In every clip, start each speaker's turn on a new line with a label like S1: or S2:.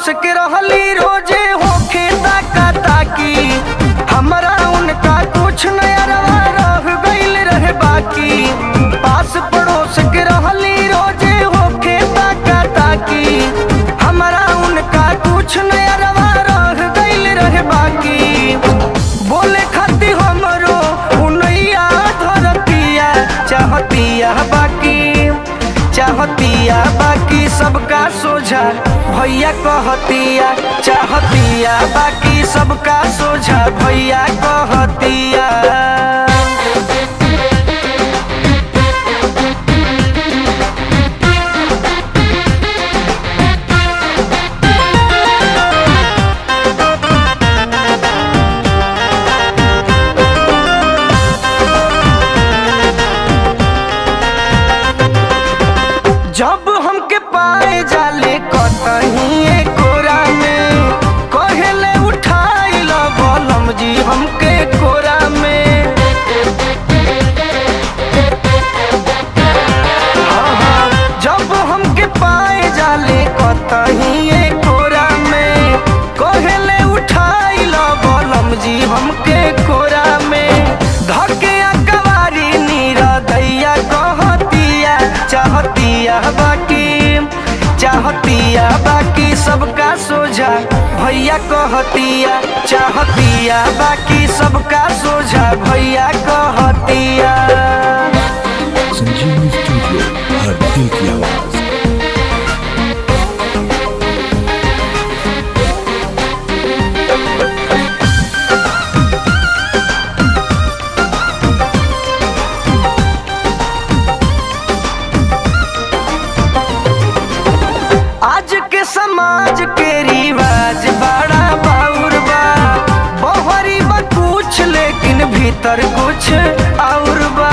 S1: पड़ोस के रहली रोजे होखे ताका ताकी हमरा उनका कुछ नया रवा रह गइल रहे बाकी पास पड़ोस के रहली रोजे होखे ताका ताकी हमरा उनका कुछ नया रवा रह गइल रहे बाकी बोले खाती हमरो उनैया धरतिया चाहतिया बाकी चाहतिया बाकी सबका सोझा भैया कहतिया चाहतिया बाकी सबका सोझा भैया कहतिया जब हमके पाए जाले कतही कोरा में कहेले उठाई ल बलम जी हमके कोरा में हाँ, हाँ, जब हमके पाए जाले कतही कोरा में कहेले उठाई ल बलम जी हमके कोरा में धके कवारी नीरा दैया कहतिया चाहतिया बाकी चाहतिया बाकी सबका सोझा भैया कहतिया चाहतिया बाकी सबका सोझा भैया कहतिया
S2: संजीवनी स्टूडियो हर दिल की आवाज
S1: आज के समाज के रिवाज बड़ा बाउर बा बहरी बा कुछ लेकिन भीतर कुछ और बा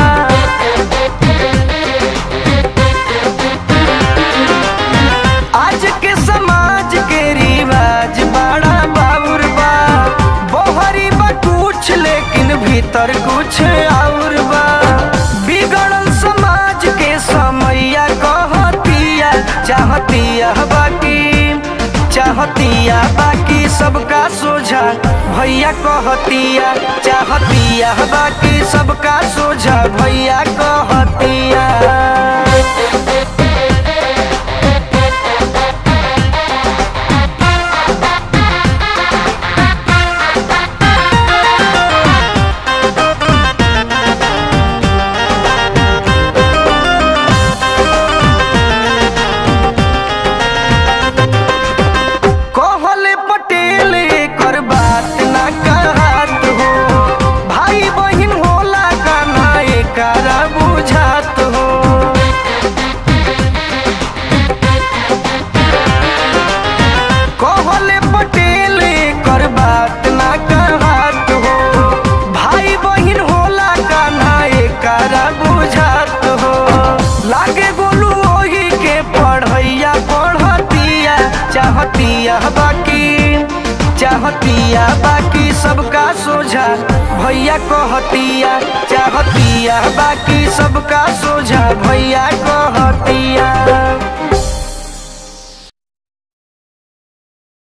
S1: आज के समाज के रिवाज बड़ा बाउर बा बहरी बा कुछ लेकिन भीतर कुछ और बा बिगड़ल समाज के समैया कहतिया चाहतिया बाकी चाहतिया बाकी सबका सोझा भैया कहतिया चाहतिया बाकी सबका सोझा भैया कहतिया कहले पटेल कर बात ना कहत हो भाई बहिन होला का ना एकरा बुझात हो कहले पटेल कर बात ना कहत हो भाई बहिन होला का ना एकरा बुझात हो लागे गोलू ओही के पढ़ैया पढ़तिया चाहतिया बाकी चाहतिया बाकी सबका सोझा भैया कहतिया चाहतिया बाकी